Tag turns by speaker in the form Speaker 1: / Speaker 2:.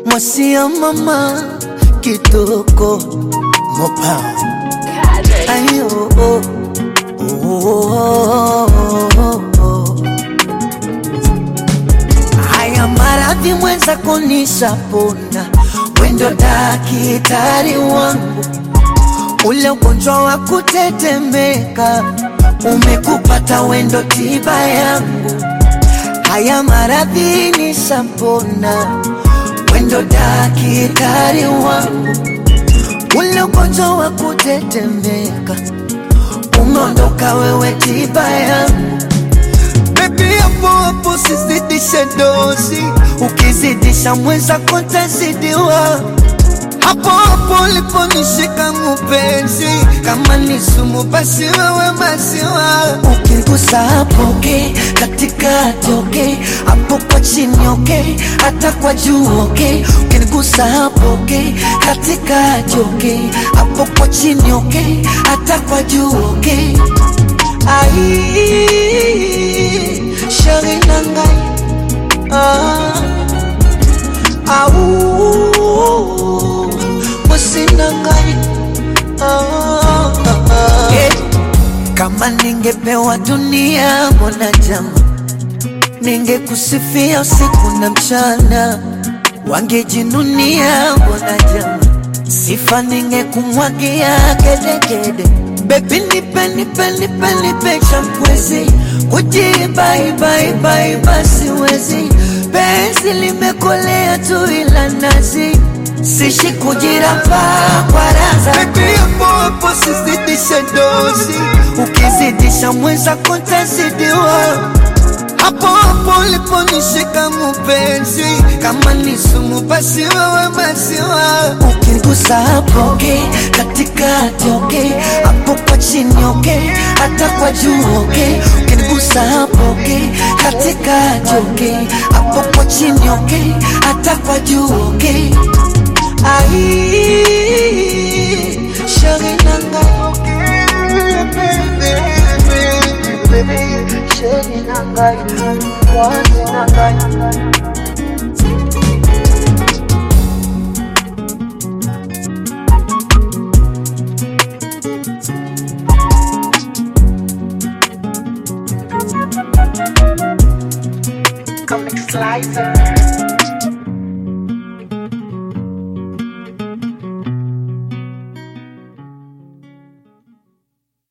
Speaker 1: mwasi ya mama kitoko mopa ayo oh, oh, oh, oh, oh. haya maradhi mwenza kunishapona wendo dakitari wangu ule ugonjwa wa kutetemeka umekupata wendo tiba yangu haya maradhi nishapona wendo dakitari wangu ule ugonjwa wa kutetemeka umeondoka wewe tiba yangu Baby hapo hapo sizidishe dozi, ukizidisha mweza kontazidiwa hapo hapo uliponishika mpenzi, kama ni sumu basi wewe maziwa. Ukigusa hapo okay, katikati okay, hapo kwa chini okay, hata kwa juu okay. Ukigusa hapo okay, katikati okay, hapo kwa chini okay, hata kwa juu okay. Ai, shari nangai ah, au mwasi nangai ah, ah, yeah. Kama ningepewa dunia mwana jama, ningekusifia usiku na mchana, wangejinunia mwana jama, sifa ningekumwagia gedegede. Baby nipe nipe nipe nipe champwezi, kujibaibaibaiba siwezi, penzi limekolea tu ila nazi sishi kujiramba kwa raza. Baby hapo hapo sizidishe dozi, ukizidisha mweza kontazidiwa hapo hapo uliponishika mpenzi, kama ni sumu basi wewe maziwa. Ukigusa hapo okay, katikati okay, hapo kwa chini okay, hata kwa juu okay. Ukigusa hapo okay, katikati okay, hapo kwa chini okay, hata kwa juu okay. Ai, shari nanga shari nanga wazi nanga
Speaker 2: Comic Slicer.